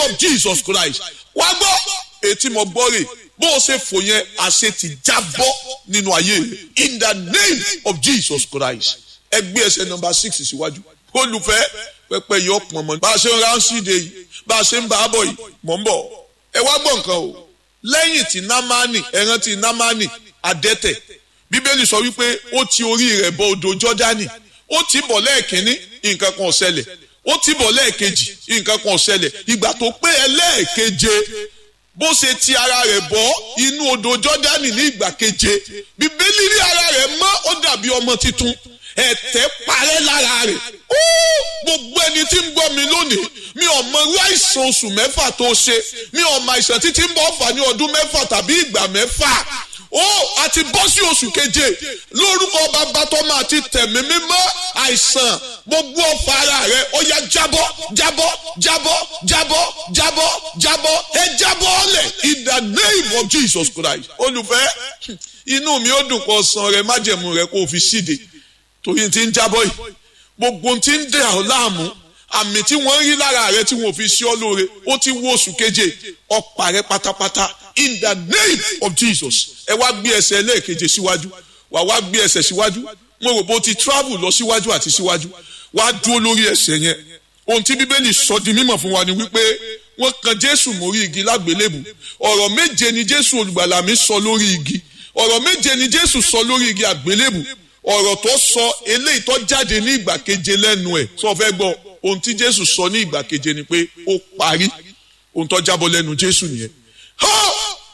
of Jesus Christ wá gbọ́ etí mo gbọ́ rè bó o ṣe fò yẹn àṣẹ ti jábọ́ nínú ayé rẹ in the name of Jesus Christ ẹ gbé ẹsẹ̀ nọmba six síwájú olùfẹ́ pẹpẹ yọ pọn mọ bá a ṣe ń ránṣíde yìí bá a ṣe ń bá a bọ̀ yìí mọ̀ ń bọ̀ ẹ wá gbọ́ nǹkan o lẹ́yìn tí námánì ẹran tí námánì adẹ́tẹ̀ bíbélì sọ wípé ó ti orí rẹ̀ bọ odò jọ́dánì ó ti bọ̀ lẹ́ẹ̀kínní nǹkan kan ò ṣẹlẹ̀ ó ti bọ̀ lẹ́ẹ̀kejì nǹkan kan ò ṣẹlẹ̀ ìgbà tó pé ẹlẹ́ẹ̀keje bó ṣe ti ara rẹ̀ bọ́ inú odò jọ́dánì ní ìgbà keje bíbélì rí ara rẹ̀ mọ́ ó dàbí ọmọ tuntun ẹ̀tẹ̀ parẹ́ lára rẹ̀ ó gbogbo ẹni tí ń gbọ́ mi lónìí mi ò mọ irú àìsàn oṣù mẹ́fà tó ṣe mi ò mọ àìsàn títí ń bọ̀ fà ní ọdún mẹ́fà tàbí ìgbà mẹ́fà ó a ti bọ́ sí oṣù keje lórúkọ bàbá tọ́mọ àti tẹ̀mí mímọ́ àìsàn gbogbo ọ̀fà ara rẹ̀ ó yá jábọ́ jábọ́ jábọ́ jábọ́ jábọ́ jábọ́ ẹ jábọ́ ọ̀lẹ̀ in the name of Jesus Christ olùfẹ́ inú mi ó dùn kó san rẹ májẹ̀mú rẹ kó o fi síde torí ti ń jábọ́ yìí gbogbo ti ń dẹ̀ ọ́ láàmú àmì tí wọ́n rí lára rẹ tí wọ́n fi ṣe ọ́ lóore ó ti wó oṣù keje ọ̀pá rẹ pátápátá in the name of Jesus ẹ wá gbé ẹsẹ̀ lẹ́ẹ̀keje síwájú wà wá gbé ẹsẹ̀ síwájú mo rò bó ti travel lọ síwájú àti síwájú wá dúró lórí ẹsẹ̀ yẹn ohun tí bíbélì sọ di mímọ̀ fún wa ni wípé wọ́n kan Jésù mórí igi lágbélébù ọ̀rọ̀ méje ni Jésù olùgbàlà mi sọ lórí igi ọ̀rọ̀ méje ni Jésù sọ lórí igi àgbélébù ọ̀rọ̀ tó sọ eléyìí tó jáde ní ìgbà keje lẹ́nu ẹ̀ sọ fẹ́ gbọ́ ohun tí Jésù sọ ní ìgbà keje ni pé ó parí ohun tó jábọ́ lẹ́nu Jésù nìyẹn. ha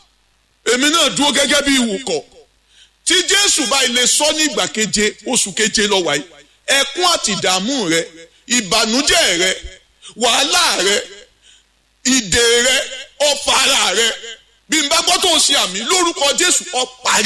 èmi náà dúró gẹ́gẹ́ bí ìwòkọ̀ tí Jésù bá ilé sọ ní ìgbà keje oṣù keje lọ wáyé ẹkún àti ìdààmú rẹ ìbànújẹ́ rẹ wàhálà rẹ ìdè rẹ ọ̀fàrà rẹ bí n bá gbọ́ tó ń ṣe àmì lórúkọ Jésù ó parí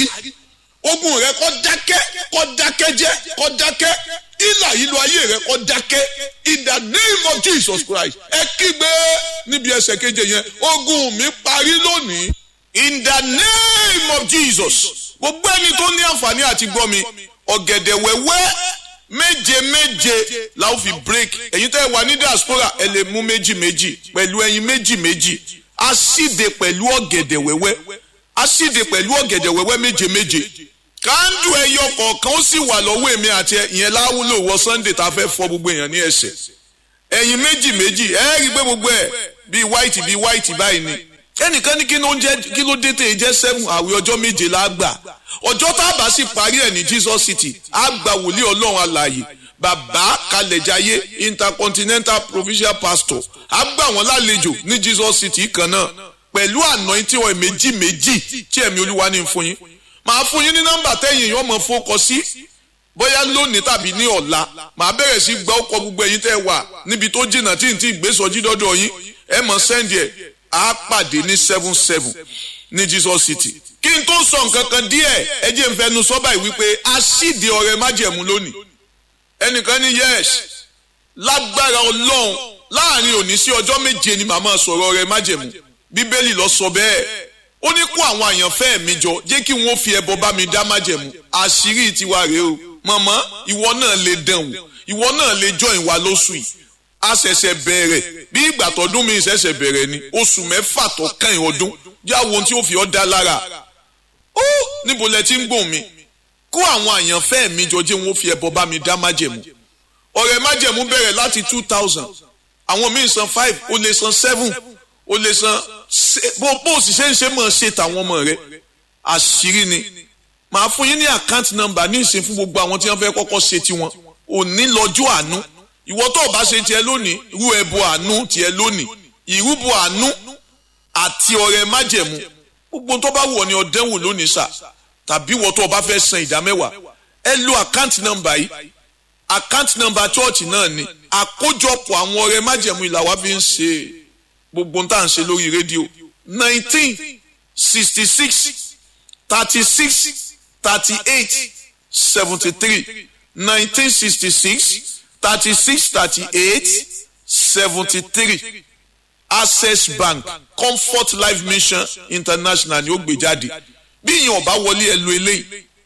ogun rẹ kó dákẹ́ kó dákẹ́ jẹ́ kó dákẹ́ ìlà ìlú ayé rẹ kó dákẹ́ in the name of Jesus Christ ẹ kígbe níbi ẹsẹ̀ keje yẹn ogun mi parí lónìí in the name of Jesus gbogbo ẹni tó ní àǹfààní àti gbọ́ mi ọ̀gẹ̀dẹ̀ wẹ́wẹ́ méje méje la ó fi break ẹ̀yin tẹ́ ẹ wà ní diaspora ẹ lè mú méjì méjì pẹ̀lú ẹyin méjì méjì a síde pẹ̀lú ọ̀gẹ̀dẹ̀ wẹ́wẹ́ a síde pẹ̀lú ọ̀gẹ̀dẹ̀ wẹ́wẹ́ méje méje kándù ẹyọ kọ̀ọ̀kan ó sì wà lọ́wọ́ èmi àti ìyẹn láwùlò wọ Sunday tá a fẹ́ fọ gbogbo èèyàn ní ẹsẹ̀ ẹ̀yin méjì méjì ẹ rí i pé gbogbo ẹ̀ bíi white bíi white báyìí ni ẹnìkan ní kí ló ń jẹ kí ló dé tèè jẹ seven àwẹ̀ ọjọ́ méje la gbà ọjọ́ tá a bá sì parí ẹ̀ ní Jesus City á gba wòlíì Ọlọ́run alààyè bàbá kalẹ̀jáyé intercontinental provincial pastor á gbà wọ́n lálejò ní Jesus City kan náà pẹ̀lú anointing oil méjì méjì tí ẹ̀mí olúwa ní fún yín màá fún yín ní nọ́mbà tẹ́yìn yóò mọ̀ fọ́kọ sí bóyá lónìí tàbí ní ọ̀la màá bẹ̀rẹ̀ sí gbọ́ ọkọ̀ gbogbo ẹ̀yin tẹ́ wà níbi tó jìnnà tí n ti gbé sọjí dọ́dọ̀ yín ẹ mọ̀ sẹ́ndì ẹ̀ á pàdé ní seven seven ní Jesus City kí n tó sọ nǹkan kan díẹ̀ ẹ jẹ́ n fẹnu sọ́bà yìí wípé a síde ọ̀rẹ́ májẹ̀mú lónìí ẹnìkan ní yes lágbára ọlọ́run láàrin òní sí ọjọ́ méje ni màmá sọ̀rọ̀ ọ̀rẹ́ májẹ̀mú bíbélì lọ sọ bẹ́ẹ̀ ó ní kó àwọn àyànfẹ́ mi jọ jẹ́ kí wọ́n fi ẹbọ bá mi dá májẹ̀mú àṣírí tiwa rèé o màmá ìwọ náà lè dán wò ìwọ náà lè jọ ìwà lóṣù yìí a ṣẹ̀ṣẹ̀ bẹ̀rẹ̀ bí ìgbà tọdún mi ṣẹ̀ṣẹ̀ bẹ̀rẹ̀ ni oṣù mẹ́fà tó kàn ọdún yá wo ohun tí ó fi ọ́ dá lára ó níbo lẹ ti ń gbòòn mi kó àwọn àyànfẹ́ mi jọ jẹ́ wọ́n fi ẹbọ bá mi dá májẹ̀mú ọ̀rẹ́ májẹ̀mú bẹ̀rẹ̀ láti two thousand àwọn míì san five ó lè san seven ó lè san bó bó sì ṣe ń ṣe mọ̀ ṣe tàwọn ọmọ rẹ àṣírí ni màá fún yín ní àkáǹtì nọ́mbà ní ìsìn fún gbogbo àwọn tí wọ́n fẹ́ kọ́kọ́ ṣe tiwọn òní lọ́jọ́ àánú ìwọ tó o bá ṣe tiẹ̀ lónìí irú ẹbọ àánú tiẹ̀ lónìí ìrúbọ àánú àti ọrẹ májẹ̀mú gbogbo tó bá wù ọ́ ni ọdẹwò lónìí sà tàbí ìwọ tó o bá fẹ́ san ìdá mẹ́wàá ẹ lo àkáǹtì nọ́mbà yìí àkáǹtì nọ́mbà chọọchì náà ni àkójọpọ̀ àwọn ọrẹ májẹ̀mú ìlà wa fi ń ṣe gbogbo tá à ń ṣe lórí rédíò nineteen sixty six thirty six thirty eight seventy three nineteen sixty six thirty six thirty eight seventy three access bank comfort life mission international ni ó gbé jáde bí ìyẹn ọba wọlé ẹ lo eléyìí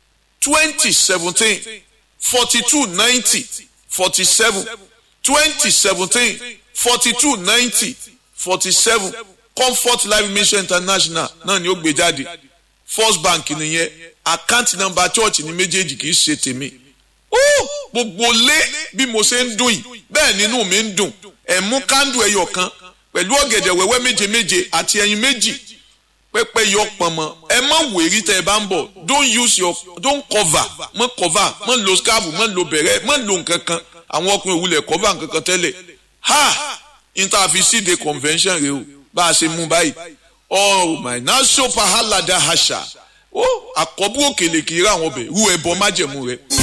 twenty seventeen forty two ninety forty seven twenty seventeen forty two ninety forty seven comfort life mission international náà ni ó gbé jáde first bank nìyẹn account number church ní méjèèjì kì í ṣe tèmi gbogbo lé bí mo ṣe ń dùn yìí bẹ́ẹ̀ nínú mi ń dùn ẹ̀ mú kándù ẹyọ kan pẹ̀lú ọ̀gẹ̀dẹ̀ wẹ́wẹ́ méje méje àti ẹyin méjì pẹ́pẹ́ yọ pọ̀nmọ́ ẹ má wèrí tẹ́ ẹ bá ń bọ̀ don't use your don't cover mọ́ cover mọ́ lo scarf mọ́ lo bẹ̀rẹ̀ mọ́ lo nǹkan kan àwọn ọkùnrin òwúlẹ̀ cover nǹkan kan tẹ́lẹ̀ ha interfacide convention rẹ o bá a ṣe mú báyìí oh my naso pahalada hasha ó àkọ́bù òkèlè kì í ra àwọn ọbẹ̀ rú ẹbọ májẹ̀mú rẹ.